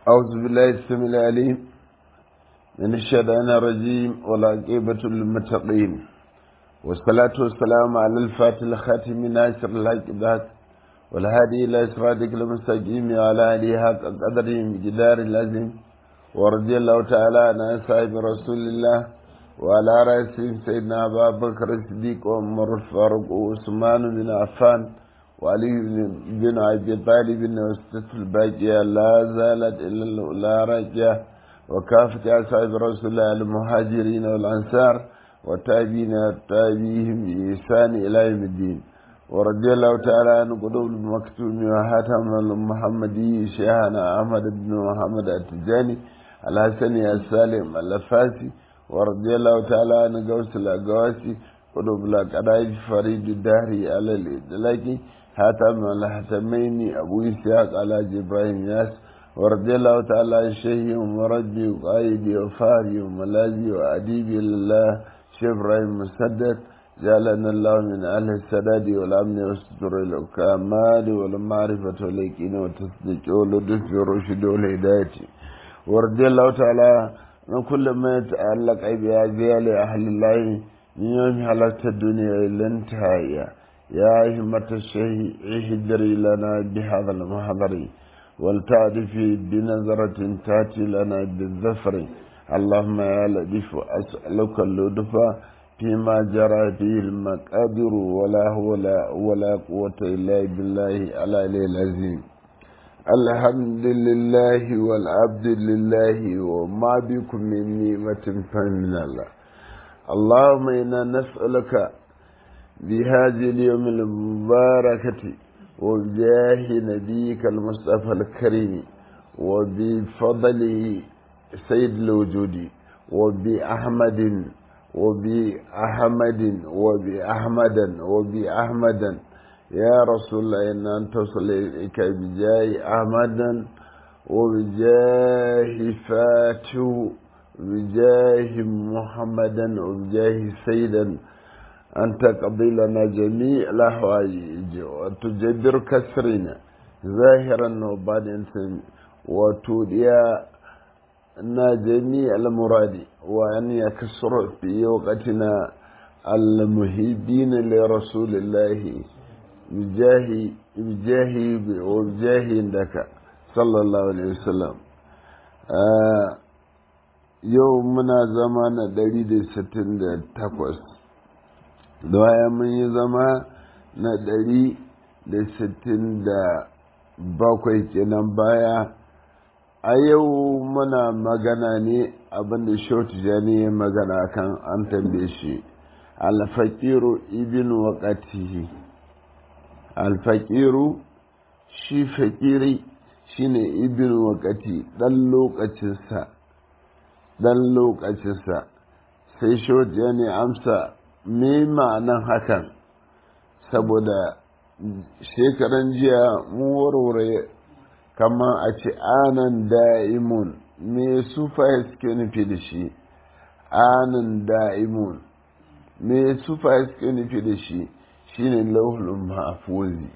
أعوذ بالله السميع العليم من الشيطان الرجيم والعاقبة للمتقين والصلاة والسلام على الفاتح الخاتم ناصر الحق بالحق والهادي إلى صراطك المستقيم وعلى آله حق قدره بجدار العظيم ورضي الله تعالى عن أصحاب رسول الله وعلى رأسهم سيدنا أبا بكر الصديق وعمر الفاروق وعثمان بن عفان وعلي بن أبي طالب وستة الباقية لا زالت إلا الأولى راجية وكافة أصحاب رسول الله المهاجرين والأنصار والتابعين والتابعيهم بإحسان إلى يوم الدين ورضي الله تعالى عن قلوب المكتوم وحاتم المحمدي شيخنا أحمد بن محمد التجاني الحسني السالم الفاسي ورضي الله تعالى عن قوس الأقواسي قلوب الأقرائب فريد الدهري على الإدلاكي حاتم الحتمين أبو إسحاق على إبراهيم ياس ورضي الله تعالى عن شيخي ومربي وقائدي وفاري وملاذي وأديبي لله شيخ إبراهيم مسدد جعلنا الله من أهل السداد والأمن والستر الكمال والمعرفة واليقين والتصديق واللطف والرشد والهداية ورضي الله تعالى من كل ما يتعلق بأجيال أهل الله من يوم حلقت الدنيا إلى انتهائها يا همة الشيء اهدري لنا بهذا المحضر ولتعرف بنظرة تأتي لنا بالظفر اللهم يا لطيف أسألك اللطف فيما جرى فيه المقادر ولا ولا ولا قوة إلا بالله على العظيم الحمد لله والعبد لله وما بكم من نعمة فمن الله اللهم إنا نسألك بهذه اليوم المباركة وبجاه نبيك المصطفى الكريم وبفضله سيد الوجود وبأحمد وبأحمد وبأحمدا وبأحمدا يا رسول الله إن أن تصل إليك بجاه أحمدا وبجاه فاتو بجاه محمدا وبجاه سيدا أن تقضي لنا جميع الأحوائج وتجبر كسرنا ظاهرا وباطنا وتوديا na jami al-muradi wa an yakasuru fi waqtina al-muhibbin li rasulillahi bijahi bijahi wa bijahi indaka sallallahu alaihi wasallam yau muna zama na 168 da waya mun yi zama na 167 kenan baya a yau muna magana ne abinda shoti jani ya magana kan an tambaye shi alfakiru ibn waqatihi alfakiru shi fakiri shine ibn waqati dan lokacinsa dan lokacinsa sai shoti jani amsa me ma'anan hakan saboda shekaran jiya mu warware kama a ce anan da'imun me sufaye suke nufi da shi anan da'imun me sufaye suke nufi da shi shine lauhul mahfuzi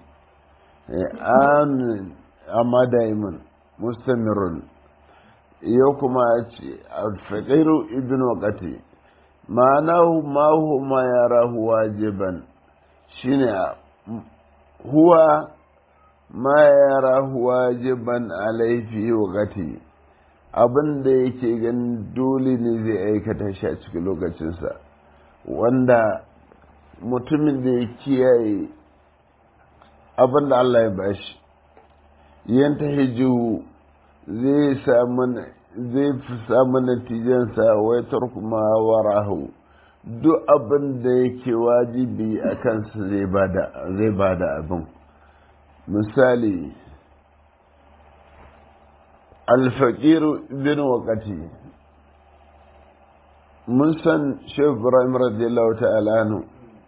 anan amma da'imun mustamirun yau kuma a ce alfaƙairu ibn waƙati ma'anahu ma ma yara huwa jiban shine huwa ma yara wajiban alaifi wakati abin da yake ganin dole ne zai aikata shi a cikin lokacinsa wanda mutumin da ya kiyaye abin da Allah ya bashi yanta hiju zai samu zai fi samu natijansa waitar kuma warahu duk abin da yake wajibi a kansa zai bada abin misali alfaƙiru bin waƙati mun san shehu ibrahim radiyallahu ta'ala nu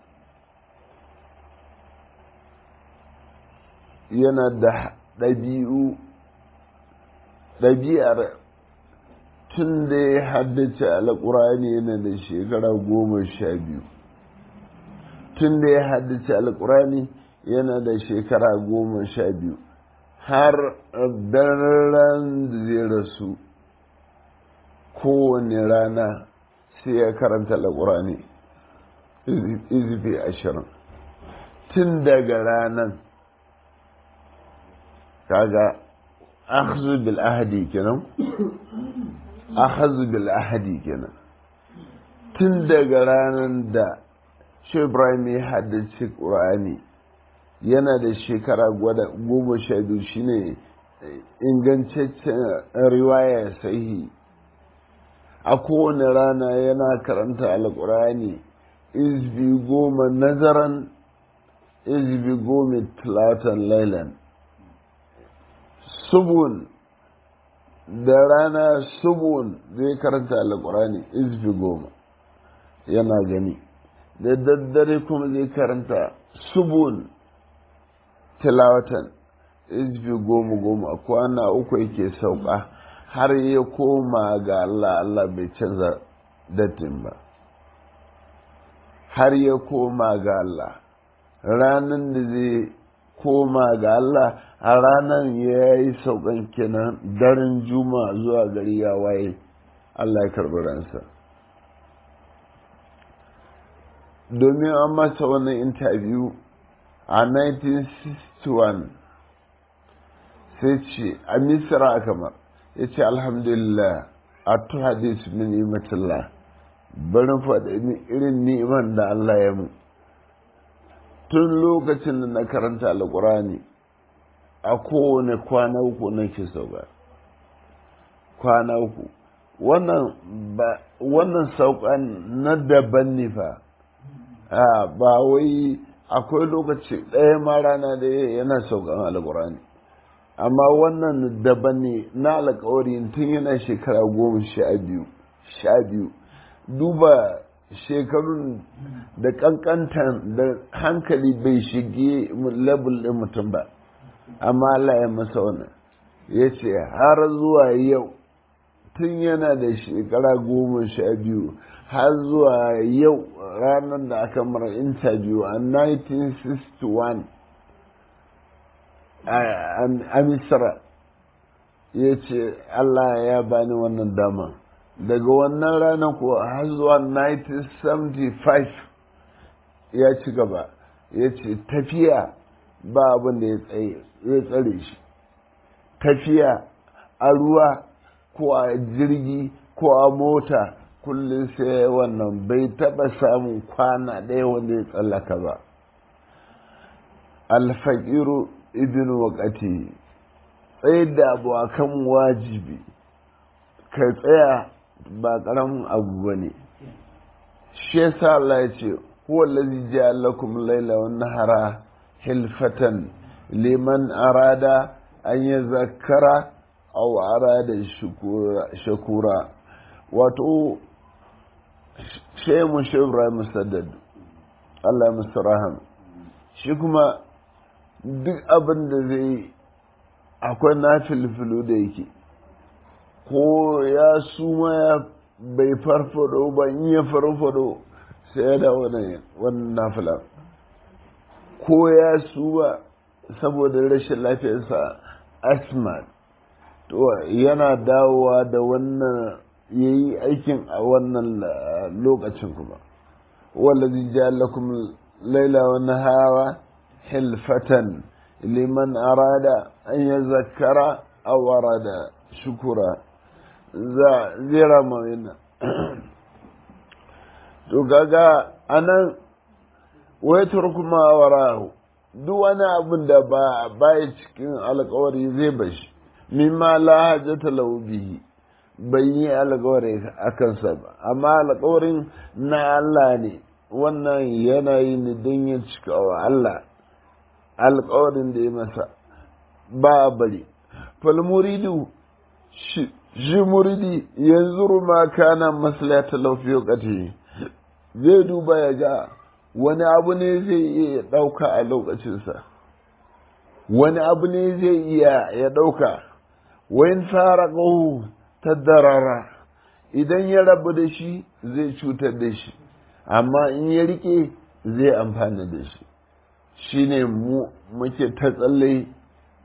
yana da ɗabi'u ɗabi'ar tun da ya haddace alƙur'ani yana da shekara goma sha biyu tun da ya haddace alƙur'ani yana da shekara goma sha biyu har daren da zai rasu kowane rana sai ya karanta alƙur'ani izifi ashirin tun daga ranan kaga akhzu bil ahadi kenan akhzu bil ahadi kenan tun daga ranan da shi ibrahim ya haddace qur'ani yana da shekara gwada goma sha biyu shine ingantaccen riwaya sahihi a kowane rana yana karanta alkurani izbi goma nazaran izbi goma tilatan lailan subun da rana subun zai karanta alkurani izbi goma yana gani da daddare kuma zai karanta subun tilawatan izbi goma goma kwana uku yake sauka har ya koma ga Allah Allah bai canza datin ba har ya koma ga Allah ranar da zai koma ga Allah a ranar ya yi saukan kenan daren juma zuwa gari ya waye Allah ya karɓi ransa domin an masa wannan interview a 1961 sai ce a misira kamar ya ce alhamdulillah a tu hadis min ni'matillah barin faɗi irin ni'iman da Allah ya mu tun lokacin da na karanta alƙurani a kowane kwana uku nake sauka kwana uku wannan saukan na daban ne fa ba wai akwai lokaci ɗaya ma rana da yana saukan alƙurani amma wannan daban ne na alkawari tun yana shekara goma sha biyu sha biyu duba shekarun da kankantan da hankali bai shige level ɗin mutum ba amma Allah ya masa wannan ya ce har zuwa yau tun yana da shekara goma sha biyu har zuwa yau ranar da aka mara interview a 1961 a misra ya ce Allah ya bani wannan dama daga wannan ranar ko har zuwa 1975 ya ci gaba ya ce tafiya ba abin da ya tsare shi tafiya a ruwa ko a jirgi ko a mota kullum sai wannan bai taba samun kwana ɗaya wanda ya tsallaka ba alfaƙiru ibn waƙati tsaye da abu a kan wajibi ka tsaya ba ƙaramin abu ba ne shi yasa Allah ya ce huwa allazi ja'ala lakum layla wan nahara hilfatan liman arada an yazakkara aw arada shukura wato shemu shi Ibrahim Saddad Allah musu raham shi kuma duk abin da zai akwai na filfilu da yake ko ya suma ya bai farfado ba in ya farfado sai ya da wannan nafila ko ya suma saboda rashin lafiyarsa asma to yana dawowa da wannan ya yi aikin a wannan lokacin kuma wallazi ja'alakum laila wa nahara hilfatan liman arada an yazakkara aw arada shukura za zira mawina to gaga anan wai turkuma warahu duk wani abin da ba baya cikin alkawari zai bashi mimma la hajjata lahu bihi bai yi alkawari a kansa ba amma alkawarin na Allah ne wannan yanayi ne don ya cika wa Allah alkawarin da ya masa ba a bari falmuridu shi muridi yanzu ma kana maslata lafiyo kati zai duba ya ga wani abu ne zai iya ɗauka a lokacinsa wani abu ne zai iya ya ɗauka wayin fara ƙahu ta darara idan ya rabu da shi zai cutar da shi amma in ya rike zai amfana da shi shi ne muke ta tsalle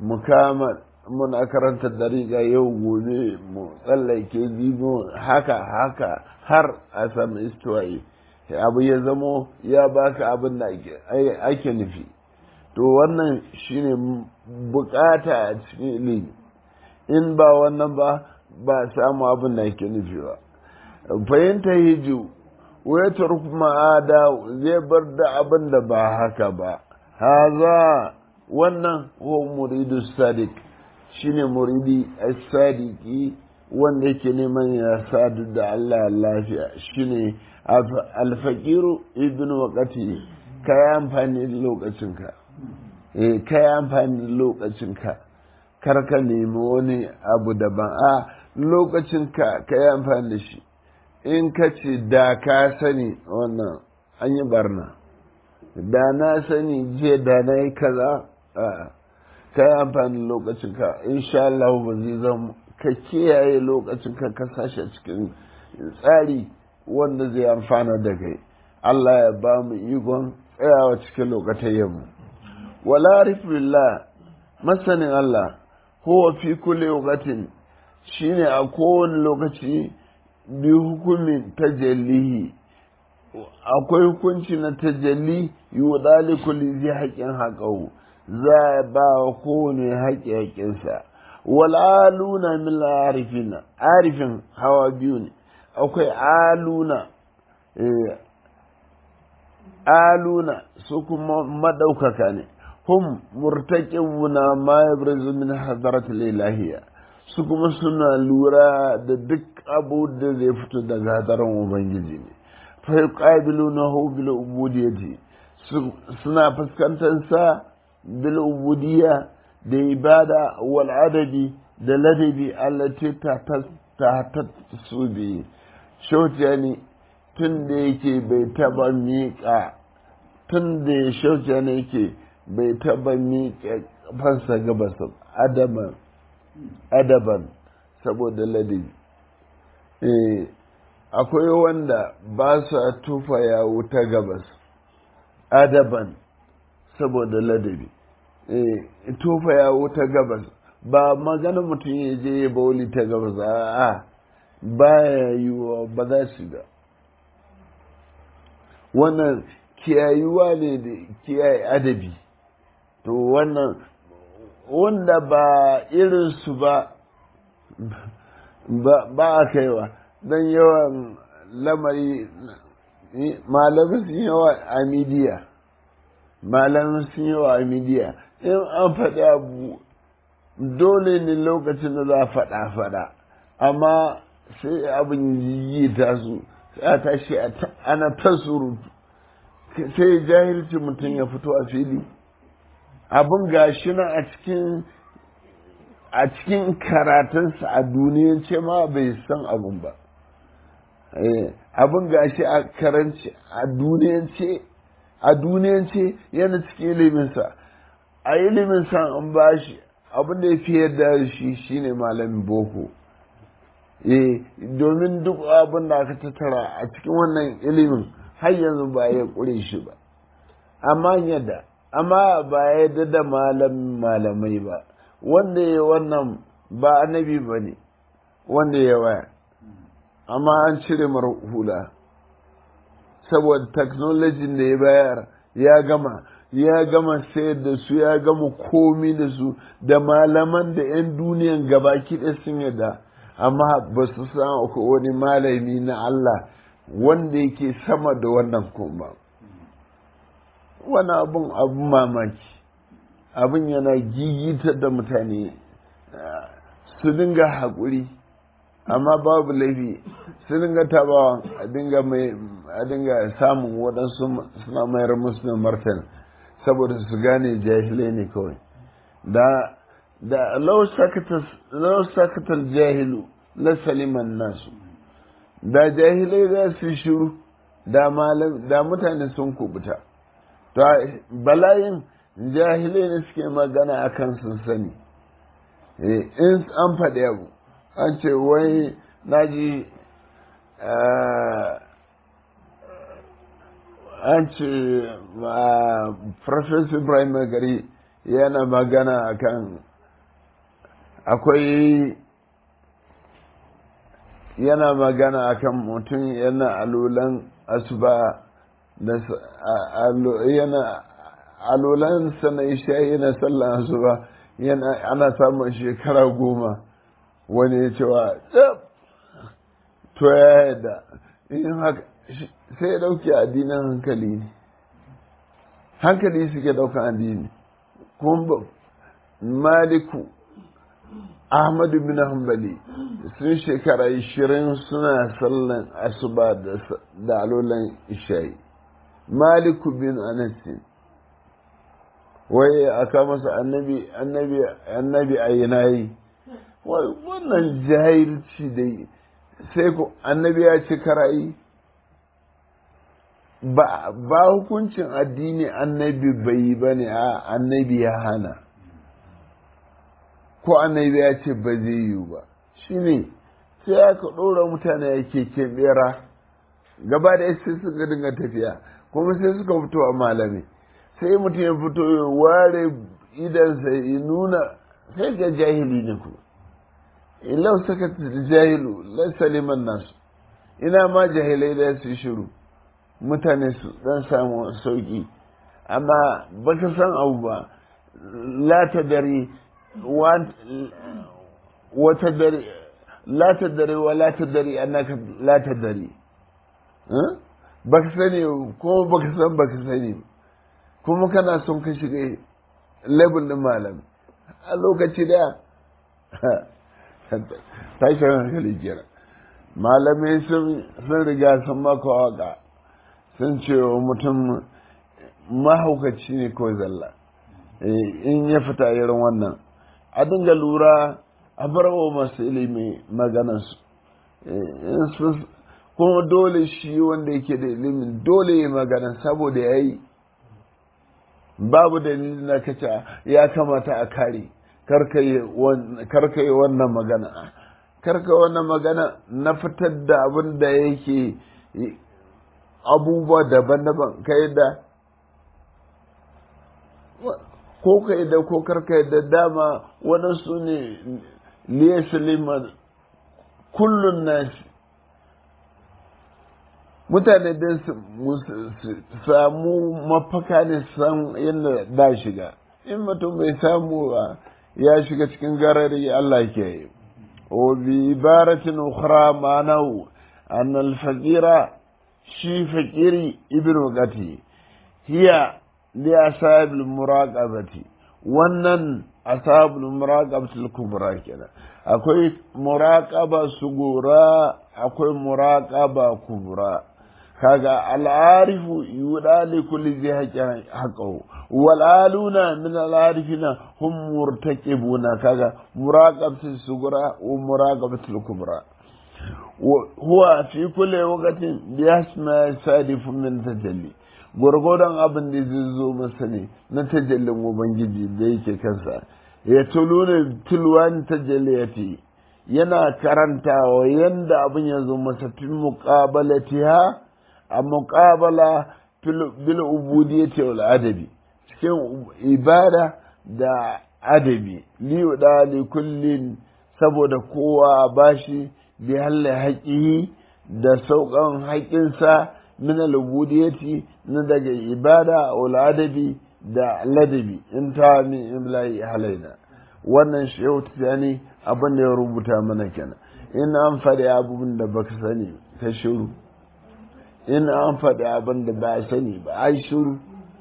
mu kama muna karanta dariƙa yau gobe mu tsallake jibo haka haka har a samu istiwa'i abu ya zamo ya baka abin da ake nufi to wannan shine bukata a cikin ilimi in ba wannan ba ba samu abin da ake nufi ba fahimta hiju waitar kuma ada zai bar da abin da ba haka ba haza wannan ko muridu sadiq shine muridi as-sadiki wanda yake neman ya sadu da Allah lafiya shine alfaqiru ibnu waqati kai amfani da lokacinka eh kai amfani da lokacinka kar ka nemi wani abu daban a lokacinka kai amfani da shi in ka ce da ka sani wannan an yi barna da na sani jiya da na yi kaza ka yi amfani lokacinka insha Allah ba zai zama ka kiyaye lokacinka ka sashi cikin tsari wanda zai amfana da kai Allah ya ba mu ikon tsayawa cikin lokacin mu wala rifillah masanin Allah huwa fi kulli waqtin shine a kowane lokaci bi hukumin tajallihi akwai hukunci na tajalli yi kulli zai haƙin haƙau za a ba wa kowane haƙi haƙinsa wal aluna min arifina arifin hawa biyu ne akwai aluna aluna su kuma madaukaka ne hum murtaqibuna ma yabrizu min hadratil ilahiyya su kuma suna lura da duk abu da zai fito daga hadarin ubangiji ne fa yuqabilunahu bil ubudiyyati suna fuskantar sa bil ubudiyya da ibada wal adabi da ladabi allati ta ta ta su bi shautiyani tun da yake bai taba miƙa tun da ya shautiyani yake bai taba miƙa fansa gabas adaban adaban saboda ladabi eh akwai wanda ba su tufa ya wuta gabas adaban saboda ladabi eh tufa ya wuta gabas ba magana mutum ya je ya bauli ta gabas a ba ya yiwuwa ba za su ga wannan kiyayuwa ne da kiyaye adabi to wannan wanda ba irinsu ba ba a kaiwa don yawan lamari malamin sun yawa a midiya malamin sun yawa a midiya in an faɗi abu dole ne lokacin da za a faɗa faɗa amma sai abin yi ta su a tashi ana ta surutu sai jahilci mutum ya fito a fili abin gashi nan a cikin a cikin karatunsa a duniyance ma bai san abin ba abin gashi a karanci a duniyance a duniyance yana cikin iliminsa a iliminsa an ba shi abin da ya fi yarda da shi shine malamin boko eh domin duk abin da aka tattara a cikin wannan ilimin har yanzu ba ya ƙure shi ba amma yadda amma ba ya yadda da malamin malamai ba wanda ya wannan ba annabi ba ne wanda ya waya amma an cire mara hula saboda technology da ya bayar ya gama ya gama sayar da su ya gama komi da su da malaman da 'yan duniyan gabaki ɗaya sun yadda amma ba su san wani malami na Allah wanda yake sama da wannan kuma wani abun abun mamaki abin yana gigita da mutane su dinga haƙuri amma babu laifi su dinga tabawa a dinga mai a dinga samun waɗansu suna mayar musu da martan saboda su gane jahilai ne kawai da da lau sakatar jahilu la saliman nasu da jahilai za su shiru da mutane sun kubuta to bala'in jahilai ne suke magana a kan sun sani in an faɗi abu an ce wai naji an ce professor ibrahim gari yana magana akan akwai yana magana akan mutum yana alulan asuba yana alulan sana isha yana sallan asuba yana ana samun shekara goma wani ya cewa to ya yadda in haka sai ya dauke addinin hankali ne hankali suke daukan addini kuma maliku ahmadu bin hanbali sun shekara ishirin suna sallan asuba da alolan ishayi maliku bin anasin wai aka masa annabi annabi annabi a yanayi wannan jahilci da sai ku annabi ya ce karayi ba ba hukuncin addini annabi bai yi ba ne a annabi ya hana ko annabi ya ce ba zai yiwu ba shi ne sai aka ɗora mutane ya keke bera gaba da sai suka dinga tafiya kuma sai suka fito a malami sai mutum ya fito ya ware idansa ya nuna sai ga jahili ne ku ilau saka jahilu laisa liman nasu ina ma jahilai da su shiru mutane su dan samu sauki amma baka san abu ba la ta dare wata dare la ta dare wa la ta dare annaka la ta dare baka sani kuma baka san baka sani kuma kana son ka shiga level din malam a lokaci da tashin hankali kira malamai sun riga sun maka waka sun ce wa mutum mahaukaci ne ko zalla in ya fita irin wannan a dinga lura a bar wa masu ilimi maganansu kuma dole shi wanda yake da ilimin dole ya magana saboda ya yi babu dalilin na kaca ya kamata a kare karka yi wannan magana karka wannan magana na fitar da abin da yake abubuwa daban-daban ka da ko ka da ko karka da dama waɗansu ne liya suleiman kullum nasi mutane don su samu mafaka ne san yadda da shiga in mutum bai samu ba ya shiga cikin garari Allah ke yi wa bi ibaratin ukhra ma'anahu an al-faqira shi faqiri ibn gati hiya li asab al-muraqabati wannan asab al-muraqabati al-kubra kenan akwai muraqaba sugura akwai muraqaba kubra kaga al'arifu yuda li kulli zai haƙƙin haƙƙahu wal aluna min al'arifina hum murtaqibuna kaga muraqabatu sugura wa muraqabatu kubra huwa fi kulli waqtin bi asma sadifu min tajalli gurgurdan abin da zai zo masa ne na tajallin ubangiji da yake kansa ya tuluna tulwan tajalliyati yana karantawa yanda abin ya zo masa fil muqabalatiha a muƙabala bil ubudiyyati wal adabi cikin ibada da adabi li da li kullin saboda kowa bashi bi halle haƙihi da sauƙan haƙinsa min al ubudiyyati na daga ibada wal adabi da ladabi in ta min imla'i halaina wannan shehu tijani abin da ya rubuta mana kenan in an faɗi abubuwan da baka sani ka shiru in an faɗi abin da ba sani ba ai shuru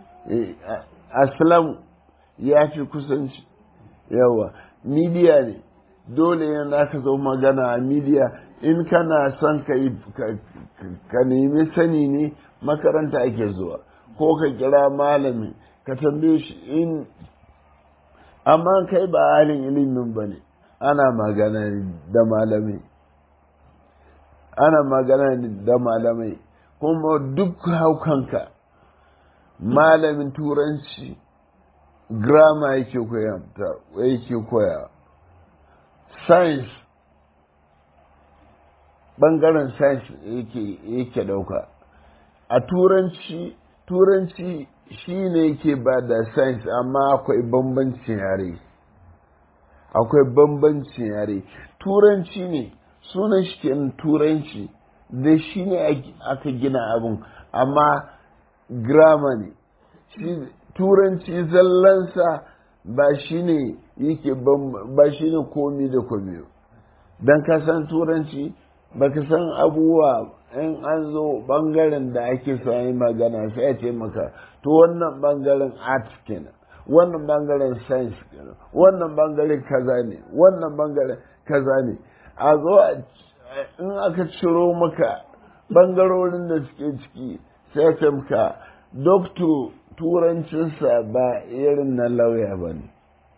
aslam ya fi kusanci yawa midiya ne dole yana ka zo magana a midiya in kana son ka nemi sani ne makaranta ake zuwa ko ka kira malami ka tambaye shi in amma kai ba halin ilimin ba ne ana magana da malamai ana magana da malamai kuma duk haukanka malamin turanci grama yake koya yake koya science bangaren science yake yake dauka a turanci turanci shi ne yake ba da science amma akwai bambancin yare akwai bambancin yare turanci ne sunan shi kenan turanci da shi ne aka gina abin amma grama ne turanci zallansa ba shi ne yake ba shi ne komi da komi don ka san turanci ba ka san abubuwa in an zo bangaren da ake sami magana sai a ce maka to wannan bangaren art kenan wannan bangaren science kenan wannan bangaren kaza ne wannan bangaren kaza ne a zo in aka ciro maka bangarorin da suke ciki sai ka maka doctor turancinsa ba irin na lauya ba ne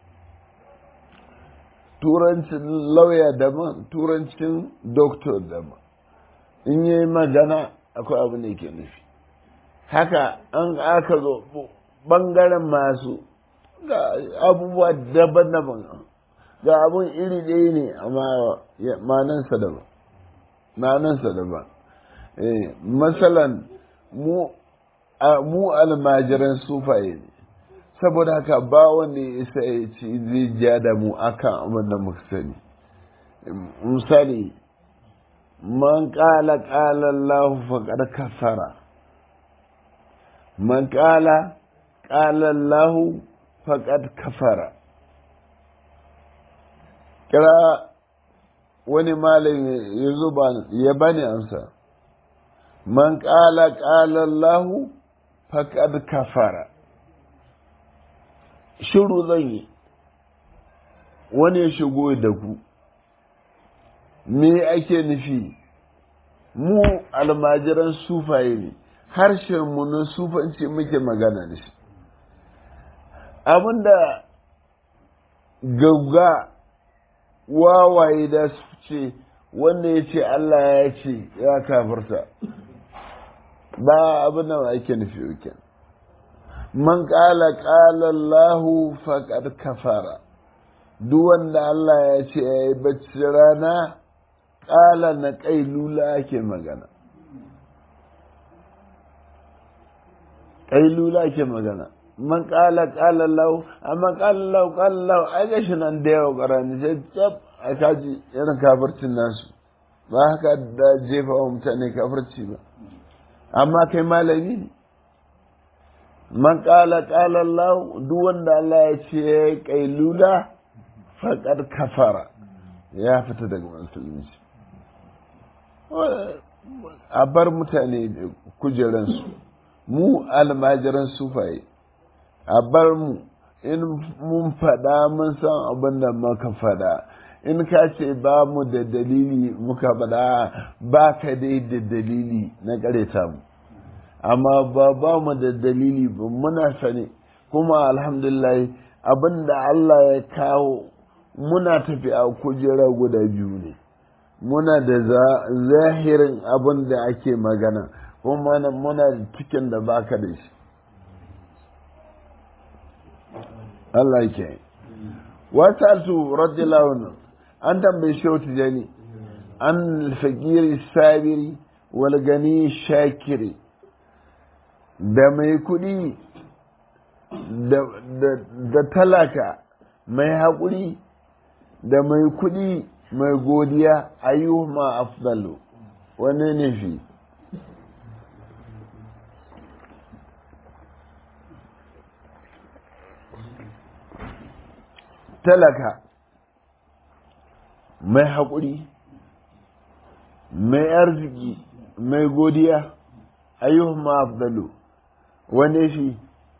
turancin lauya daban turancin doctor daban in yi magana akwai abu ne ke nufi haka an aka zo bangaren masu ga abubuwa daban-daban ga abun iri ɗaya ne amma manansa daban manansa daban masalan mu mu almajiran sufaye ne saboda haka ba wanda ya isa ya ce zai ja da mu akan abin da muka sani misali man ƙala ƙala Allah faƙar kafara man ƙala ƙala Allah faƙar kafara kira wani malin ya zuba ya bani amsa man ƙala ƙala Allah faƙar kafara shiru zan yi wani ya shigo da ku me ake nufi mu almajiran sufaye ne harshen mu na sufanci muke magana da shi abinda gauga wawaye da su ce wanda ya ce Allah ya ce ya kafarta ba abin da ake nufi yake man ƙala ƙala Allahu faƙad kafara duk wanda Allah ya ce ya yi bacci rana ƙala na ƙailula ake magana ƙailula ake magana man ƙala ƙala lau amma ƙala lau ƙala lau ai ga shi nan da yawa ƙarani sai cap a kaji irin kafircin nasu ba haka da jefa wa mutane kafirci ba amma kai malami ne man ƙala ƙala lau duk wanda Allah ya ce ya yi ƙailula faƙar kafara ya fita daga musulunci a bar mutane kujeransu mu almajiran sufaye a bar mu in mun faɗa mun san abin da muka faɗa in ka ce ba mu da dalili muka faɗa ba ka dai da dalili na ƙareta mu amma ba ba mu da dalili ba muna sani kuma alhamdulillah abin da Allah ya kawo muna tafi a kujera guda biyu ne muna da zahirin abin da ake magana kuma muna da cikin da baka da shi Allah ke wata su radiyallahu an tambayi shehu tijani an fakiri sabiri wal gani shakiri da mai kuɗi da talaka mai haƙuri da mai kuɗi mai godiya ayyuhuma afdalu wani ne fi talaka mai haƙuri mai arziki mai godiya ayyuhuma afdalu wane shi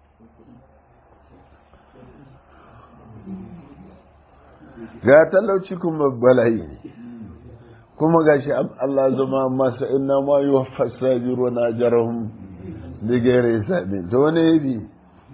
ga talauci kuma bala'i kuma ga shi Allah zama masa inna ma yi wa fasajiru na jarahun da gere sami ta wani yabi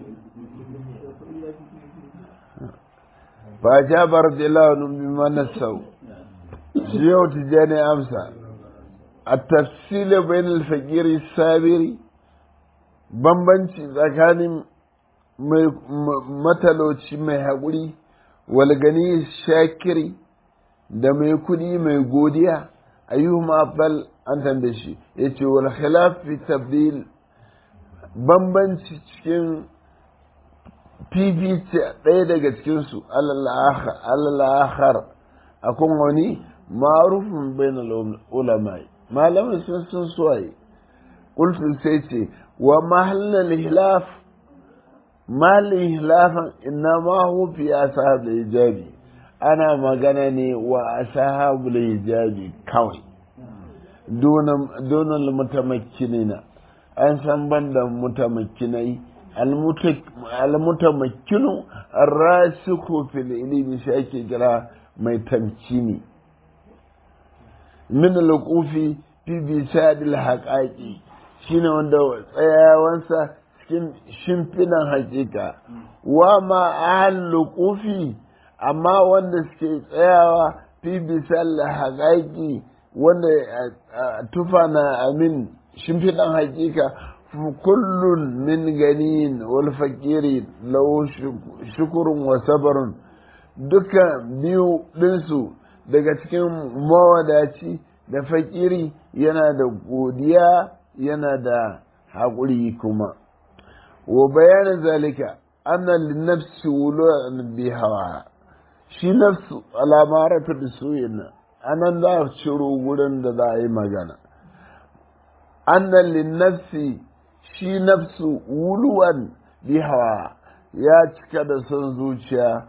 ba jabar da launin bi mana sau shi yau tijjani amsa a tafsila bayan alfakiri sabiri bambanci tsakanin matalauci mai haƙuri walgani shakiri da mai kudi mai godiya ayyuhuma afdal an tambaye shi yace wal khilaf fi tabdil bambanci cikin fifice ɗaya daga cikinsu alalahar a kun wani marufin bainal ulama malamin sun sun suwaye ƙulfin sai ce wa mahallin hilaf mahallin hilafan inna ma hufi a sahabar hijabi ana magana ne wa a sahabar hijabi kawai donon mutamakkinina an san banda mutamakkinai almutamakkinu arrasiku fil ilimi shi ake kira mai tamkini min alqufi fi bisadil haqaqi shine wanda tsayawansa cikin shimfinan hakika wa ma ahal qufi amma wanda suke tsayawa fi bisal haqaqi wanda tufa na amin shimfidan hakika kullun min ganin wal fakiri lau shukurun wa sabarun duka biyu ɗinsu daga cikin mawadaci da fakiri yana da godiya yana da haƙuri kuma wa bayanin zalika anna linnafsi wulu'an bi hawa shi nafsu alamarata da soyayya anan za a ciro gurin da za a yi magana anna linnafsi shi nafsu wuluwan bi hawa ya cika da son zuciya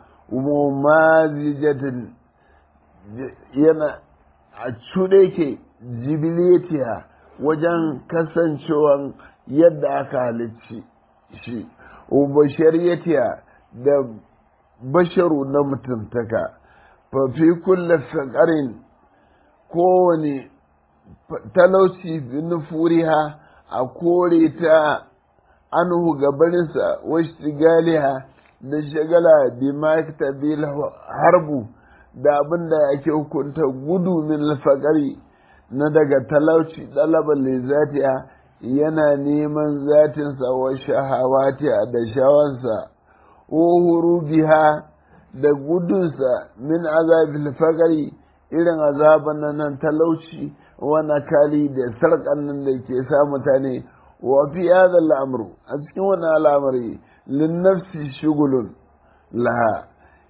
umazijatin yana a cuɗe ke jibiletiya wajen kasancewan yadda aka halicci shi ubashariyatiya da basharu na mutuntaka fafi kulle faƙarin kowane talauci nufuriha a kore ta anhu gabaninsa wasu galiha da shagala bi maktabil harbu da abin da ake hukunta gudu min alfaqari na daga talauci ɗalabar lizatiya yana neman zatinsa wa shahawatiya da shawansa uhuru biha da gudunsa min azabil faqari irin azaban nan talauci wani kali da sarƙan nan da ke sa mutane wa fi hadha al'amru a cikin wannan al'amari lin nafsi shugulun laha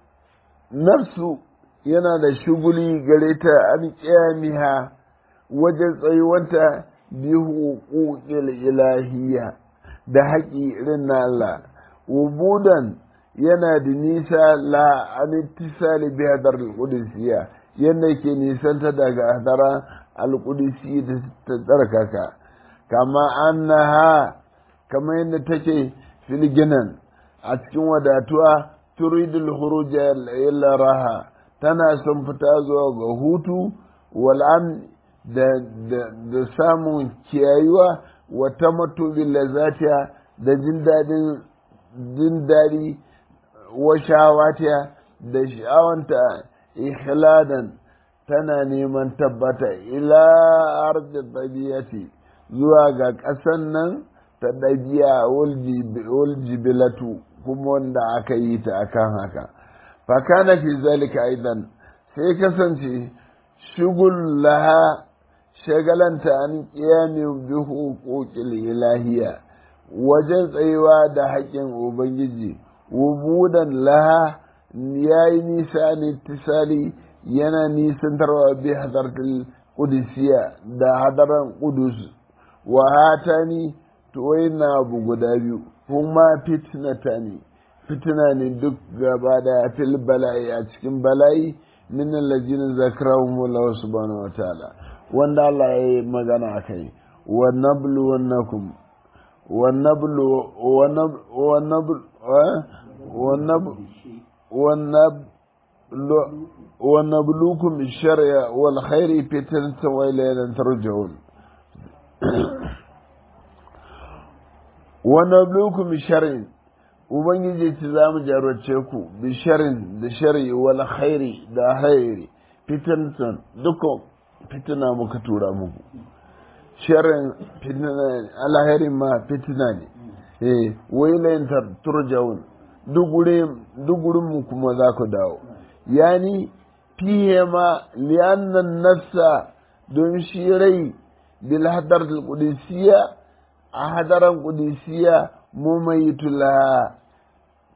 nafsu yana da shuguli gare ta an qiyamiha wajen tsayuwanta bi huquqil ilahiyya da haƙi irin na Allah wubudan yana da nisa la an ittisali bi hadar al-qudusiyya yanda ke nisanta daga hadara al-qudusiyya da ta tsarkaka kama annaha kama yadda take filginan a cikin wadatuwa turidul khuruj ila raha tana son fita zuwa ga hutu wal'am da, da, samun kiyayuwa wa tamattu bil lazatiya da jin dadin jin dadi wa shawatiya da sha'awanta ikhladan tana neman tabbata ila ardi tabiyati zuwa ga ƙasan nan ta ɗabi'a waljibilatu kuma wanda aka yi ta akan haka fakana fi zalika aidan sai kasance shugul laha shagalanta an ƙiyami bi huquqil ilahiya wajen tsayuwa da haƙƙin ubangiji wubudan laha yayi nisa ne tisali yana nisantarwa bi hadartul qudusiyya da hadaran qudus wa hatani to na abu guda biyu kuma fitnata ne fitina ne duk gaba da fil bala'i a cikin bala'i min allazina zakarahum Allah subhanahu wataala wanda Allah ya yi magana akai wa nablu wannakum wa nablu wa nablu wa nablu wa nablu wa nablu wa nablukum bish-sharri wal khairi fitnatan wa ilayna turja'un wa nablukum bish-sharri ubangiji ci za mu jarrace ku bisharin da shari wal khairi da hairi fitantan dukkan fitina muka tura muku sharin fitina alhairin ma fitina ne eh wailayin turjaun duk gurin mu kuma za ku dawo yani fihe ma liyannan nafsa don shi rai bil hadar qudusiyya a hadaran qudusiyya mumayitula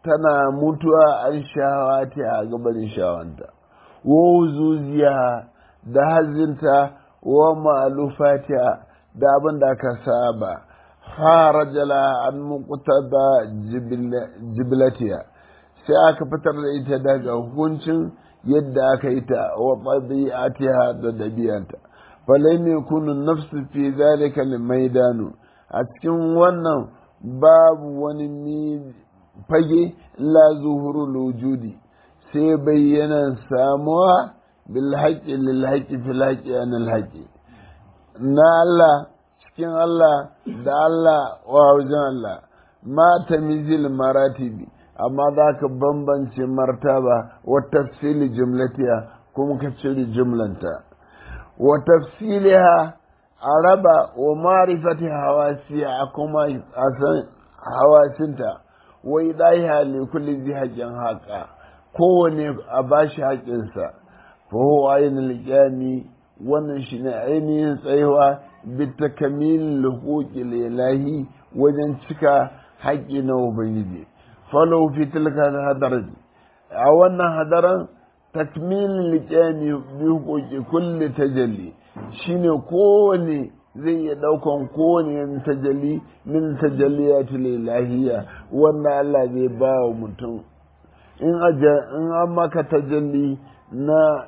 tana mutuwa an shawati a gabanin shawanta wa zuziya da hazinta wa ma'alufatiya da abin da aka saba harajala an muqtada jibilatiya sai aka fitar da ita daga hukuncin yadda aka yi ta wa tabi'atiha da dabiyanta falam yakunu nafsu fi zalika maidanu a cikin wannan babu wani fage la zuhurul wujudi sai bayyana samuwa bil haqqi lil haqqi fil haqqi anil haqqi na Allah cikin Allah da Allah wa wajen Allah ma tamizil maratibi amma za ka bambance martaba wa tafsili jumlatiya kuma ka cire jumlanta wa tafsiliha a raba wa marifati hawasiya kuma a san hawasinta wa idaiha li kulli zi haƙƙin haƙa kowane a bashi haƙƙinsa fa huwa ainul qiyami wannan shine ainihin tsayuwa bi takamil huquqil ilahi wajen cika haƙƙi na ubangiji falau fi tilka hadar a wannan hadaran takmil liqami bi huquqi kulli tajalli shine kowane zai iya daukan kowane tajalli min tajalliyatul ilahiyya wannan Allah zai ba wa mutum in aja in an maka tajalli na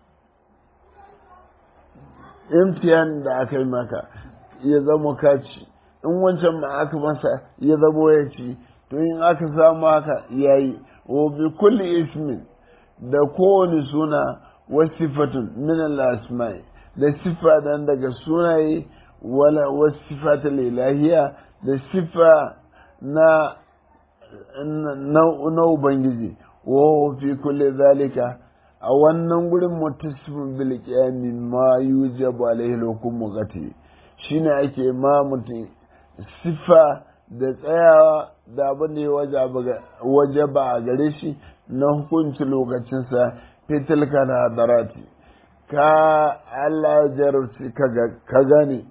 imtiyan da aka yi maka ya zama kaci in wancan ma aka masa ya zama ya ci to in aka samu haka yayi wa bi kulli ismin da kowane suna wa sifatun min al-asma'i da sifa dan daga sunaye wala wa sifatul ilahiyya da sifa na na ubangiji wa fi kulli zalika a wannan gurin mutasifin bil qiyami ma yujabu alaihi hukumu gati shine ake ma mutum sifa da tsayawa da abin da ya waje ba a gare shi na hukunci lokacinsa fitilka da hadarati ka Allah jarabce ka gane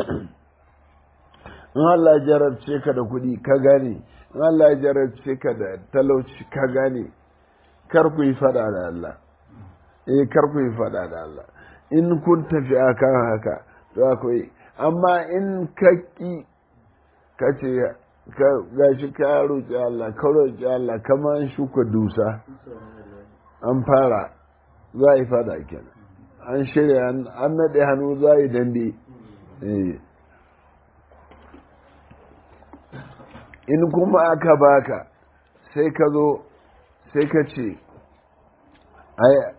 in Allah jarabce ka da kuɗi ka gane in Allah jarabce ka da talauci ka gane kar ku yi fada da Allah eh kar ku yi fada da Allah in kun tafi akan haka to akwai amma in ka ki ka ce ga shi ka roƙi Allah ka roƙi Allah kama an shuka dusa an fara za a yi fada kenan an shirya an naɗe hannu za a yi dambe in kuma aka baka sai ka zo sai ka ce ai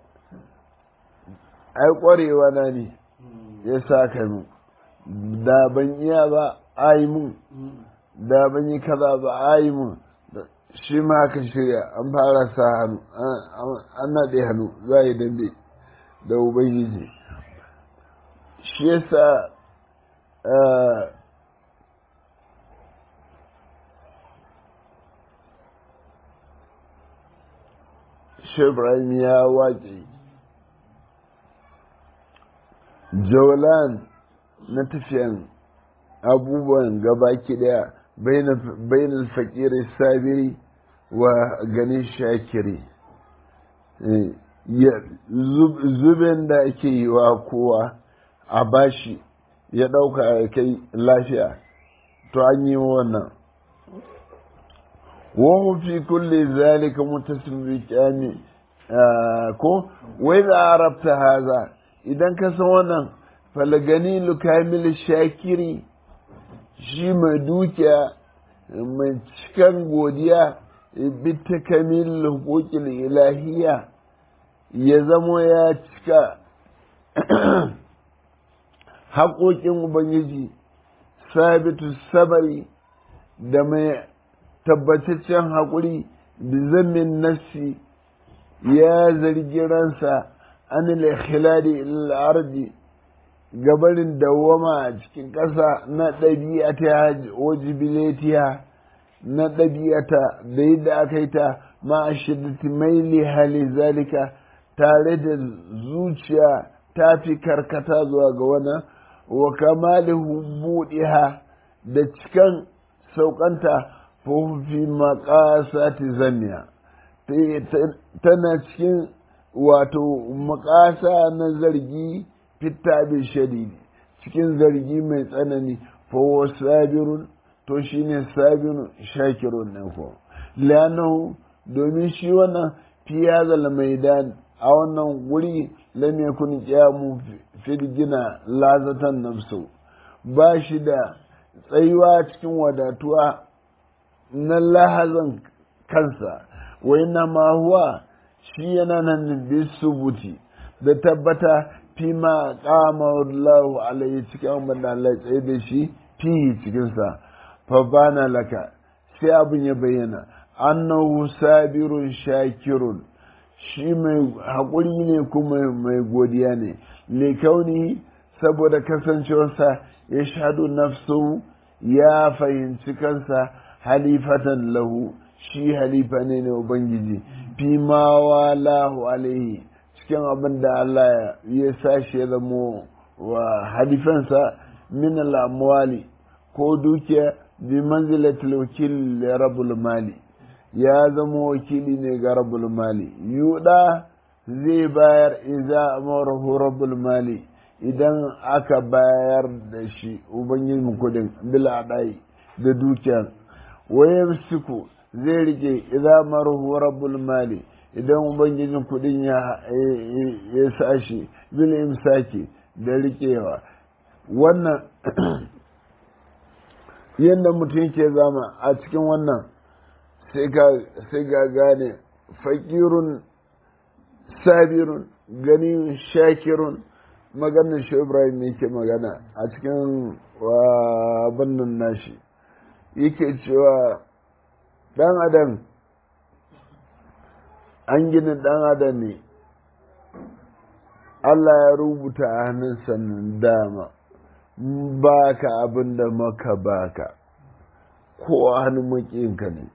ƙwarewa na ne ya sa ka mu da ban iya ba a yi mun da ban yi kaza ba a yi mun shi ma ka shirya an fara sa hannu an naɗe hannu za a yi dambe da ubangiji shi yasa Ibrahim ya waƙe Jolan na tafiyan abubuwan gabaki daya bainal fakiri sabiri wa gani shakiri zubin da ake yi wa kowa a bashi ya ɗauka ya kai lafiya to an yi wannan وهو في كل ذلك متسم بكامل ko wai za a rabta haza idan ka san wannan falagani lukamil shakiri shi mai dukiya mai cikan godiya bita kamil hukukil ilahiya ya zamo ya cika haƙoƙin ubangiji sabitu sabari da mai tabbataccen haƙuri da zammin nassi ya zargi ransa an al-ikhladi al-ardi gabarin dawama a cikin ƙasa na ɗabi'ata wajibilatiya na ɗabi'ata da yadda aka yi ta ma a shiddati maili hali zalika tare da zuciya ta fi karkata zuwa ga wannan wa kamalihu buɗiha da cikan saukanta fi maƙasati zamiya tana cikin wato makasa na zargi fitta bi shadidi cikin zargi mai tsanani fawo sabirun to shine sabirun shakirun ne ko lanahu domin shi wannan fiyazal maidan a wannan wuri lam yakun qiyamu gina lazatan nafsu ba shi da tsayuwa cikin wadatuwa na lahazan kansa wai na ma huwa shi yana nan bisubuti da tabbata fi ma kama Allah alaihi cikin abin da Allah tsaye da shi fi cikinsa fa bana laka sai abin ya bayyana annahu sabirun shakirun shi mai haƙuri ne kuma mai godiya ne likauni saboda kasancewarsa ya shaɗu nafsu ya fahimci kansa halifatan lahu shi halifa ne na ubangiji fi ma walahu alaihi cikin abin da Allah ya sashi ya zamo wa halifansa min al'amwali ko dukiya bi manzilatul wakil rabul mali ya zama wakili ne ga rabul mali yuda zai bayar iza amarahu rabul mali idan aka bayar da shi ubangijin kudin bil adai da dukiya wayar siku zai rike iza marahu rabul mali idan ubangijin kudin ya ya sashi bil imsaki da rikewa wannan yadda mutum ke zama a cikin wannan sai ga gane fakirun sabirun gani shakirun maganar shi ibrahim yake magana a cikin bannan nashi yake cewa dan adam an gina dan adam ne Allah ya rubuta a hannunsa dama baka abin da maka baka ko a hannun makiyinka ne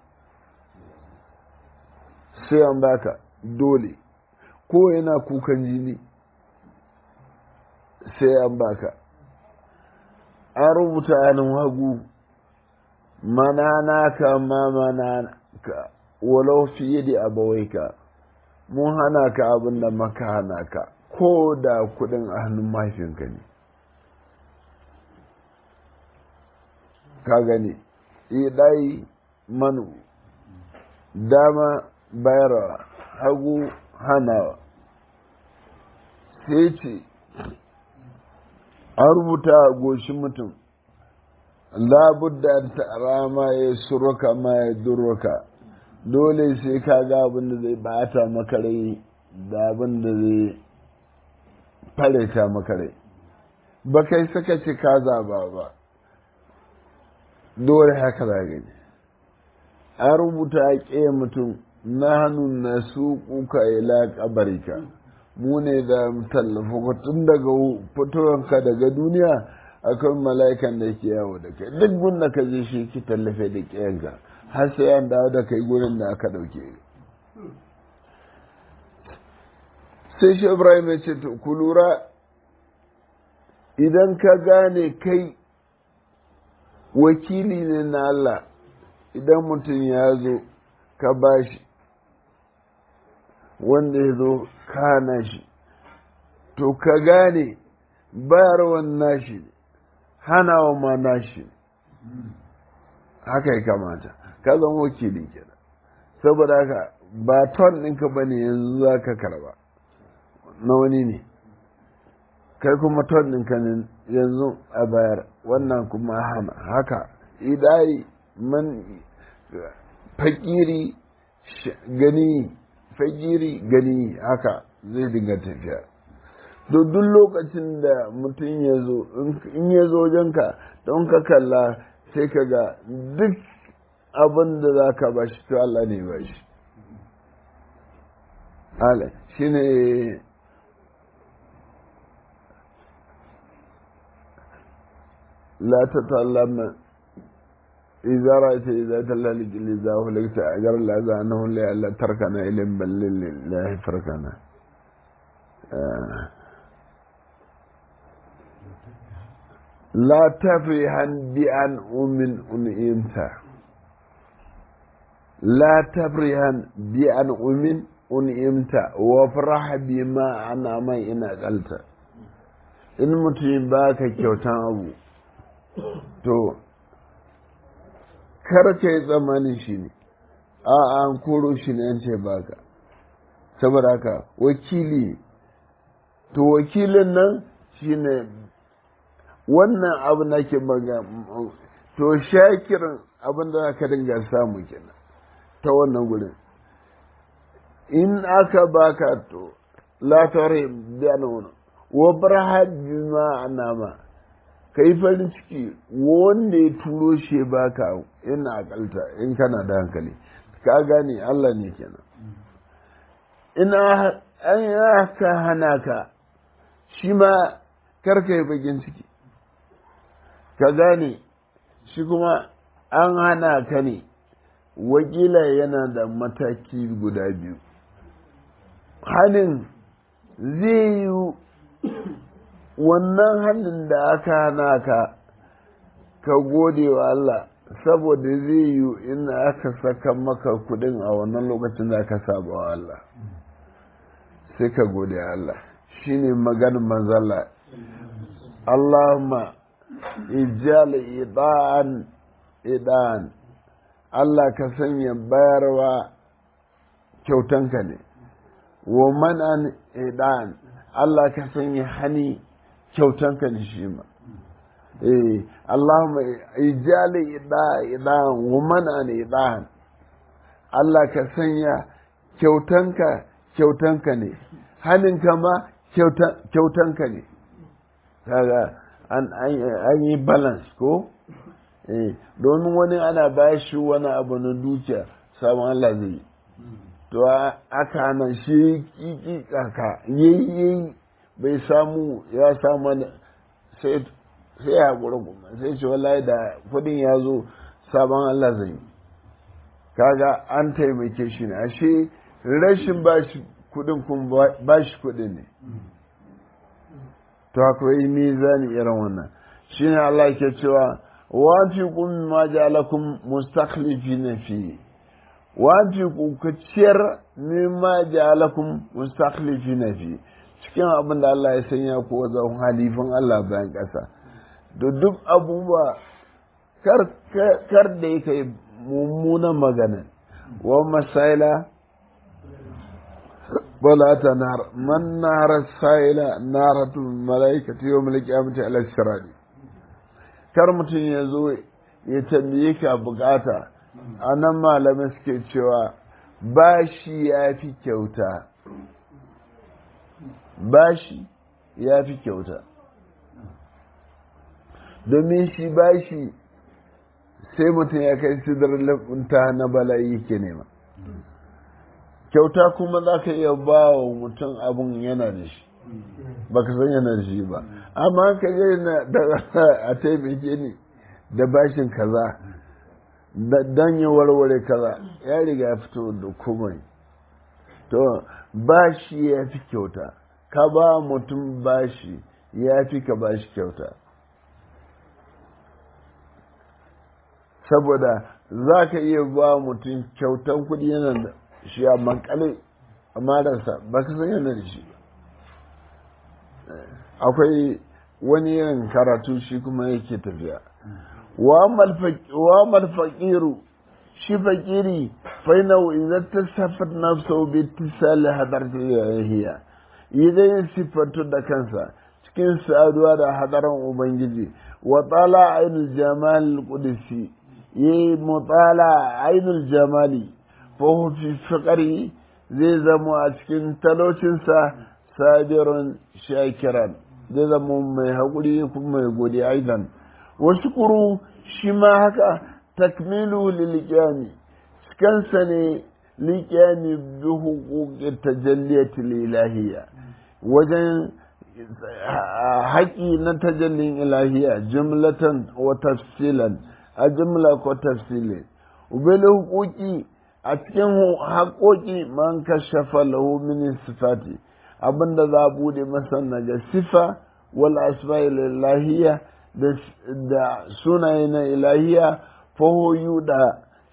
sai an baka dole ko yana kukan jini sai an baka an rubuta hannun hagu mana ka ma mana ka walau fiye da abawaika mun hana ka abin da maka hana ka ko da kudin a hannun mahaifinka ne ka gani idai manu dama bayarwa hagu hanawa sai ce an rubuta a goshin mutum labudda ta rama ya suruka ma ya durruka dole sai ka ga abin da zai bata maka rai da abin da zai fareta maka rai ba kai saka ce ka zaba ba dole haka za gani an rubuta a ƙe mutum na hannun na su kuka ila kabarika mu ne da tallafa tun daga fitowanka daga duniya akwai mala'ikan da ke yawo da kai duk gunda ka je shi ki tallafe da ƙiyanka har sai an dawo da kai gurin da aka ɗauke sai shi ibrahim ya ce to ku lura idan ka gane kai wakili ne na Allah idan mutum ya zo ka bashi wanda ya zo kana shi to ka gane bayarwan nashi hanawa ma nashi haka ya kamata ka zama wakili kenan saboda haka ba ton ɗinka ba ne yanzu za ka karba na wani ne kai kuma ton ɗinka ne yanzu a bayar wannan kuma hana haka idai man fakiri gani fakiri gani haka zai dinga tafiya to duk lokacin da mutum ya zo in ya zo wajenka don ka kalla sai ka ga duk abin da za ka ba shi to Allah ne ba shi Allah shi ne la ta tallama إذا رأيت إذا تلالك إذا هلكت أجر الله أنه لا تركنا إلين بل لله تركنا لا تفرحا بأن أمن أنئمت la tabrihan bi an umin un'imta wa faraha bi ma ana mai ina kalta in mutum ba ka kyautan abu to kar ka yi tsammanin shi ne a an koro shi ne an ce baka saboda haka wakili to wakilin nan shine wannan abu na ke maga to shakirin abin da aka dinga samu kenan ta wannan gurin in aka baka to la tare biyan wani wa barha bima anama kai farin ciki wanda ya turo shi baka ina akalta in kana da hankali ka gane Allah ne kenan ina an ka hana ka shi ma karka yi bakin ciki ka gane shi kuma an hana ka ne wakila yana da mataki guda biyu hannun zai yi wannan hannun da aka hana ka ka gode wa Allah saboda zai yi in aka saka maka kudin a wannan lokacin da aka saba wa Allah sai ka gode wa Allah shine maganin manzala Allahumma ijal idan idan Allah ka sanya bayarwa kyautanka ne wa manan idan Allah ka sanya hani kyautanka ne shi ma eh Allahumma ijali idan idan wa manan idan Allah ka sanya kyautanka kyautanka ne haninka ma kyautanka ne kaga an yi balance ko domin wani ana bashi wani abu na dukiya samun Allah zai yi to aka hana shi kiki kaka yayi bai samu ya samu sai sai ya gura kuma sai ce wallahi da kudin ya zo sabon Allah zai yi kaga an taimake shi ne ashe rashin bashi kudin kun bashi kudin ne to akwai mizani irin wannan shine Allah ke cewa wa fi kun ma ja'alakum mustakhlifina fi wa fi ku ciyar mimma ja'alakum mustakhlifina fi cikin abin da Allah ya sanya ku wajen halifin Allah bayan ƙasa da duk abubuwa kar kar da yake mummunan magana wa masaila ولا تنهر من نهر السائل نارة الملائكة يوم القيامة على السراد kar mutum ya zo ya tambaye ka bukata a nan malamai suke cewa bashi ya fi kyauta bashi ya fi kyauta domin shi bashi sai mutum ya kai sidar lafinta na bala'i yake nema kyauta kuma za ka iya ba wa mutum abin yana da shi ba ka san yana da shi ba amma ka je na a taimake ni da bashin kaza don ya warware kaza ya riga ya fito da komai to bashi ya fi kyauta ka ba mutum bashi ya fi ka bashi kyauta saboda za ka iya ba mutum kyautan kudi yana da shi a mankale a marasa ba ka san yana da shi akwai wani yin karatu shi kuma yake tafiya wa malfaƙiru shi faƙiri fainau idan ta safar nafsau bi tisali hadar hiya idan yin siffantu da kansa cikin saduwa da hadarin ubangiji wa tsala ainul jamal qudsi yi mutala ainul jamali fahu fi fiƙari zai zama a cikin talocinsa sabirun shakiran zai zama mai haƙuri kuma mai gode aidan wasu kuru shi ma haka takmilu lilƙiyami cikansa ne liƙiyami bi hukukin tajalliyati lilahiya wajen haƙi na tajallin ilahiya jumlatan wa tafsilan a jumla ko tafsilin ubele hukuki a cikin haƙoƙi man kashafa lahu min sifati abinda za a bude masa daga sifa wal asma'il ilahiyya da sunaye na ilahiya fahoyu da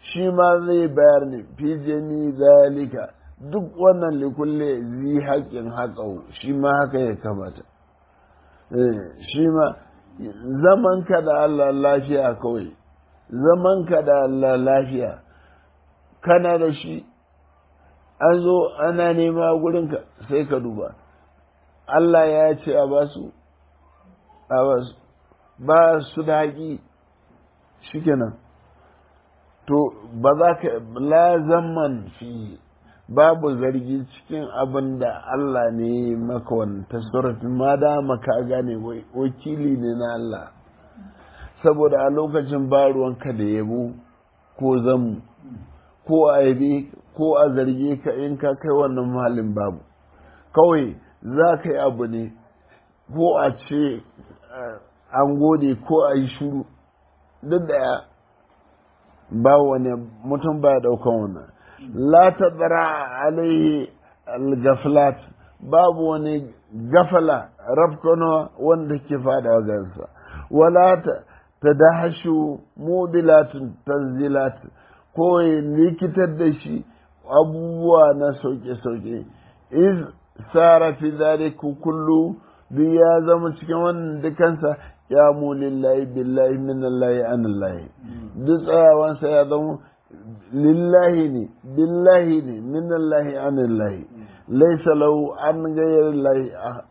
shi ma zai bayar ne fi jami zalika duk wannan likulle zi haƙin haƙau shi ma haka ya kamata shi ma zaman ka da Allah lafiya kawai zaman ka da Allah lafiya kana da shi an zo ana nema gurinka sai ka duba Allah ya ce a basu a basu ba su da haƙi shikenan to ba za ka la zaman fi babu zargi cikin abin da Allah ne maka wani tasarrufin ma da maka gane wakili ne na Allah saboda a lokacin ba ruwanka da yabo ko zamu ko a yabe ko a zarge ka in ka kai wannan malin babu kawai za ka yi abu ne ko a ce an gode ko a yi shuru duk da ba wani mutum ba ya daukan wannan la tadra alaihi al-gaflat babu wani gafala rafkano wanda ke fada gansa wala ta tadahashu mubilatun tanzilat ko likitar da shi abubuwa na sauke-sauke iz sara fi zalika kullu duk ya zama cikin wannan dukansa ya mu lillahi billahi minallahi anallahi duk tsayawansa ya zama lillahi ne billahi ne minallahi anallahi laisa lahu an gayar lahi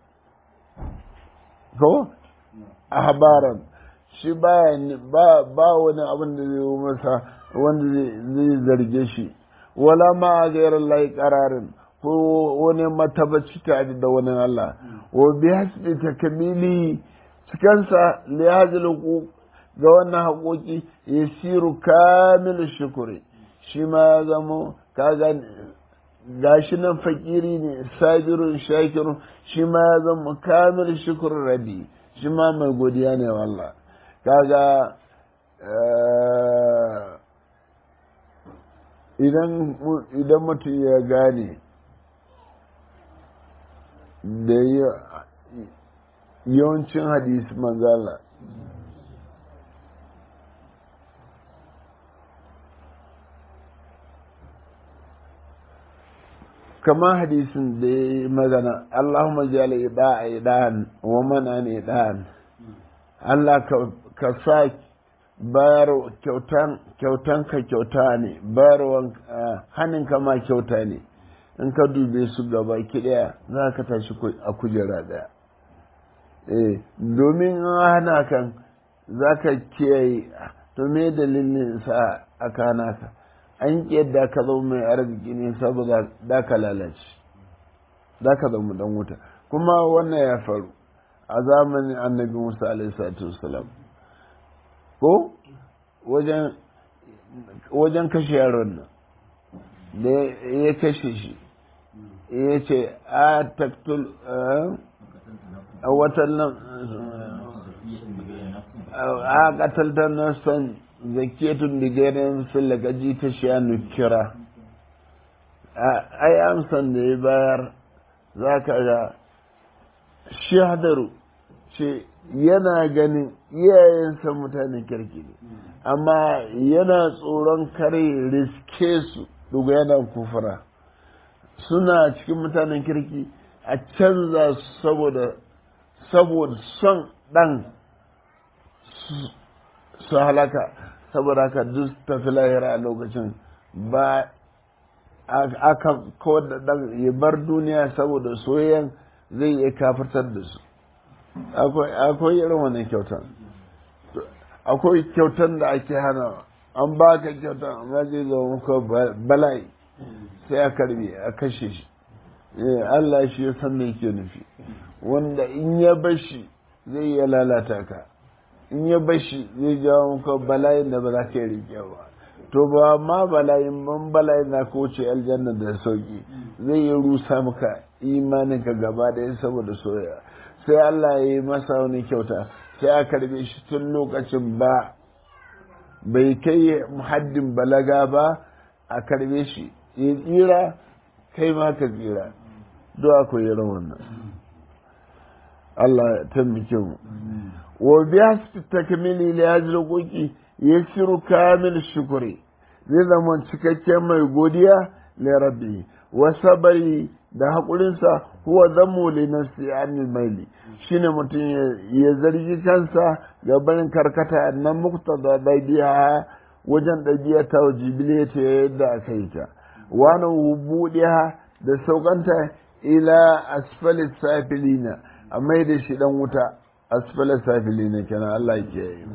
ko ahbaran shi ba ba wani abin da zai yi masa wanda zai zarge shi wala ma a gairar layi kararin ko wani matabaci tare da wani Allah wa bi hasbi takamili cikansa li hadhihi ga wannan haƙoƙi yasiru kamil shukuri shi ma ya zamo kaga gashi nan fakiri ne sabirun shakirun shi ma ya zama kamil shukur rabi shi ma mai godiya ne wallah kaga idan mutum ya gane da yawancin hadisi manzala kamar hadisin da ya yi magana Allahumma jala ida'a idan wa mana ne idan Allah ka sa bayar kyautan kyautan ka kyauta ne bayarwan hannun ka ma kyauta ne in ka dube su gaba ki daya za ka tashi a kujera daya eh domin hana kan za ka kiyaye to me dalilin sa aka hana ka an yadda ka zama mai arziki ne saboda da ka lalace da ka zama dan wuta kuma wannan ya faru a zamanin annabi musa alaihi wasalam ko wajen kashe yaron nan da ya kashe shi ya ce a taktul a watan nan a kataltar nasan zakiyatun da gairin fillaka ji ta shiya nukira ai amsan da ya bayar za ka ga shi hadaru ce yana ganin iyayensa mutanen kirki ne amma yana tsoron kare riske su duga yana kufura suna cikin mutanen kirki a canza saboda saboda son ɗan su halaka saboda haka duk tafi lahira a lokacin ba aka kawar da ɗan ya bar duniya saboda soyayyan zai iya kafartar da su akwai irin wannan kyautan akwai kyautan da ake hana an ba ka kyautan amma zai zama muka bala'i sai a karbe a kashe shi Allah shi ya san me ke nufi wanda in ya bashi zai iya lalata ka in ya bashi zai jawo muka bala'in da ba za ka yi rike ba to ba ma bala'in ban bala'in na ka wuce aljanna da sauki zai yi rusa maka imaninka gaba ɗaya saboda soyayya sai Allah ya yi masa wani kyauta sai a karbe shi tun lokacin ba bai kai haddin balaga ba a karbe shi ya tsira kai ma ka tsira do akwai irin wannan Allah ya taimake mu wa biya su takmili li hajji koki ya shiru kamil shukuri zai zama cikakken mai godiya li rabbi wa sabari da haƙurinsa huwa zammu li nafsi anil maili shine mutum ya zargi kansa ga barin karkata nan muktada dabi'a wajen ɗabi'a ta wajibile ta yadda aka yi ta wani buɗiya da saukanta ila asfalis safilina a mai da shi dan wuta asfalis safilina kenan Allah ke yi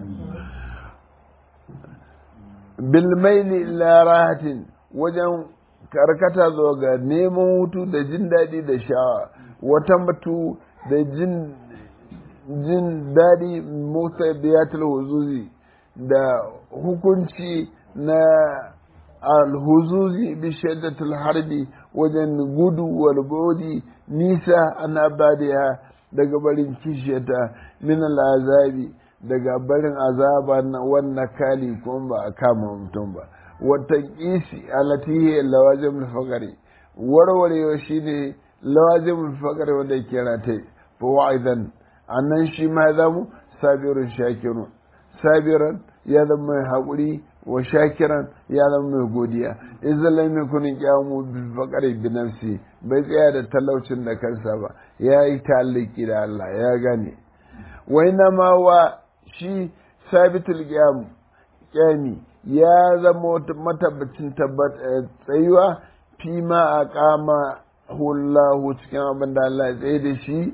bilmaili ila rahatin wajen karkata zuwa ga neman hutu da jin daɗi da shawa wata mutu da jin jin daɗi motsa biyatul huzuzi da hukunci na alhuzuzi bi shaddatul harbi wajen gudu wal godi nisa an abadiya daga barin kishiyata min azabi daga barin azaba na wannan kali kuma ba a kama mutum ba wata kisi alatihi lawajin fakari warwarewa shine lawajin fakari wanda ya kira ta fa wa'idan annan shi ma ya zamu sabirun shakirun sabiran ya zama mai haƙuri wa shakiran ya zama mai godiya idan lam yakun qiyamu bil faqri bi nafsi bai tsaya da talaucin da kansa ba ya yi taliki da Allah ya gane wa ina ma wa shi sabitul qiyam qiyami ya zama matabbacin tsayuwa fi ma a kama hullahu cikin abin da Allah ya tsaye da shi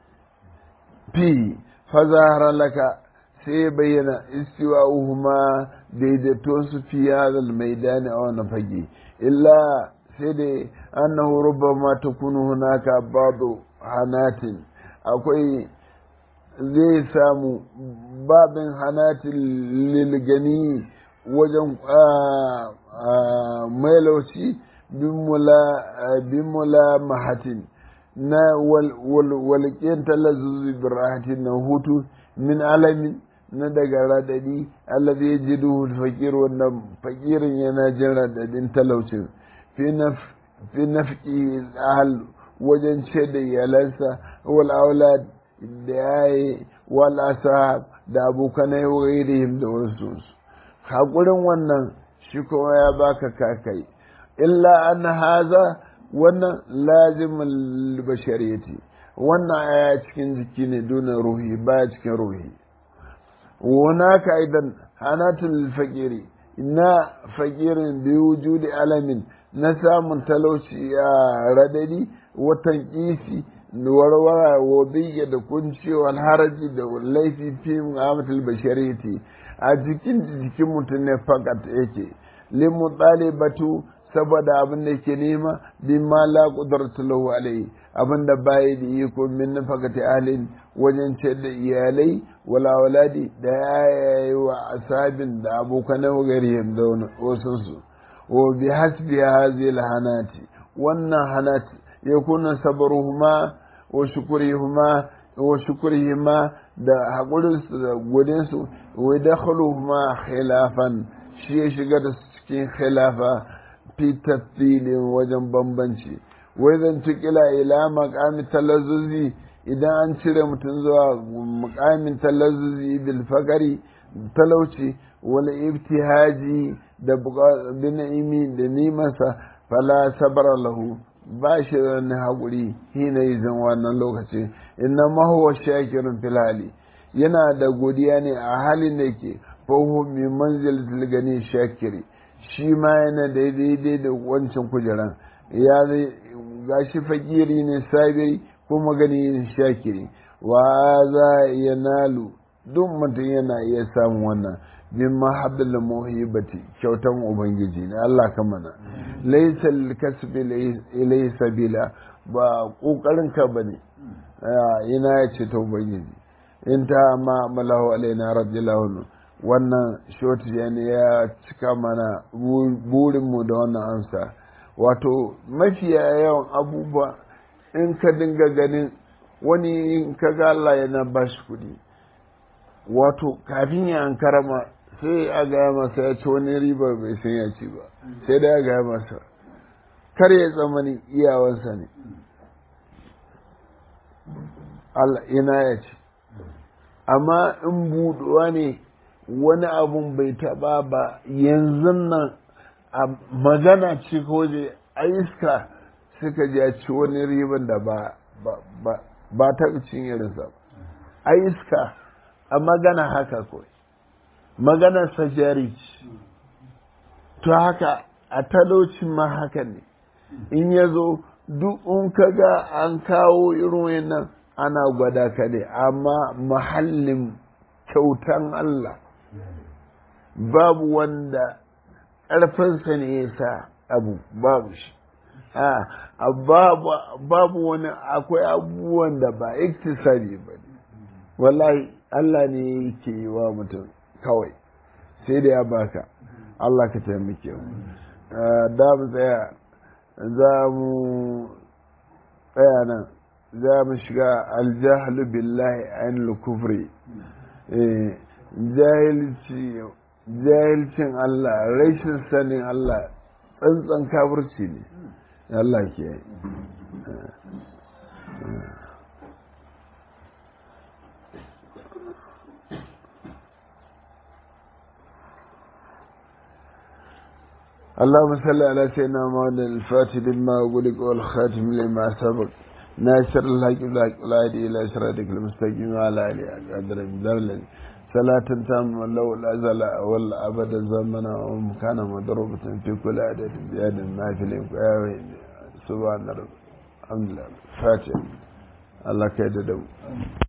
fi fa zahara laka sai bayyana istiwa'uhuma daidaito su fi hadal maidani a wannan fage illa sai dai annahu rubbama takunu hunaka ba'du hanatin akwai zai samu babin hanatin lilgani wajen mailauci bin mula mahatin na walƙin talazuzi birrahatin na hutu min alamin na daga radadi allazi yajiduhu al-faqir wannan fakirin yana jin radadin talaucin fi nafqi al wajen ce da iyalansa wal aulad da yayi wal ashab da abokanai wa ghairihim da wasu hakurin wannan shi kuma ya baka kakai illa an haza wannan lazimul bashariyati wannan aya cikin jiki ne duna ruhi ba cikin ruhi هناك أيضا حانات الفقير إن فقير بوجود ألم نسى من تلوش رددي وتنقيسي warwara wa biya da kunci wal haraji da laifi fi mu'amatul bashariyati a jikin jikin mutum ne fakat yake limu batu saboda abin da ke nema bi ma la qudratu lahu alayhi abin da bai da iko min nafaqati ahlin wajen ce da iyalai wala waladi da yayi wa asabin da abokan garihim da wasu su wa bi hasbi hadhihi hanati wannan hanati yakuna sabruhuma wa shukurihuma wa shukurihima da hakurin su da godin su wa dakhuluhuma khilafan shi ya shiga da cikin khilafa fi tafsilin wajen bambanci wai zan tukila ila makamin talazzuzi idan an cire mutum zuwa makamin talazzuzi bil fakari talauci wal ibtihaji da bina'imi da nimasa fala sabara lahu ba shi da wani haƙuri hina yi zan wannan lokaci inna mahuwa shakirun filhali yana da godiya ne a halin da ke fahu min manzil gani shakiri shi ma yana daidai da wancan kujeran ya ga shi fakiri ne sabi kuma gani shakiri wa za ya nalu duk mutum yana iya samun wannan min mahabbil muhibati kyautan ubangiji ne Allah ka mana laysa kasbi ilai sabila ba kokarin ka bane ina ya ce ta ubangiji in ta ma malahu alaina radiyallahu wannan shoti ne ya cika mana burinmu da wannan amsa wato mafiya yawan abubuwa in ka dinga ganin wani in ka ga Allah yana ba shi kuɗi wato kafin ya an karama sai a gaya masa ya ci wani riba bai san ya ci ba sai da ya gaya masa kar ya tsamani iyawansa ne Allah ina ya ci amma in buɗuwa ne wani abun bai taɓa ba yanzu nan a magana ce ko je a iska suka ji a ci wani riban da ba ba ta cin irinsa a iska a magana haka kawai magana sajari to haka a talocin ma haka ne in ya zo duk in ka ga an kawo irin wannan ana gwada ka ne amma mahallin kyautan Allah babu wanda ƙarfinsa ne ya sa abu babu shi babu wani akwai abubuwan da ba iktisari ba ne wallahi Allah ne yake yi wa mutum kawai sai da ya baka Allah ka taimake mu da mu tsaya za mu tsaya nan za mu shiga aljahalu billahi an kufri jahilcin Allah rashin sanin Allah tsantsan kafirci ne Allah ke yi اللهم صل على سيدنا محمد الفاتح لما أقولك والخاتم لما سبق ناصر الحق بالحق والهادي إلى صراطك المستقيم وعلى آله قدر الذي صلاة تامة لو الأزل والأبد الزمن ومكان مضروبة في كل عدد بيد ما في سبحان رب الحمد لله فاتح الله كيد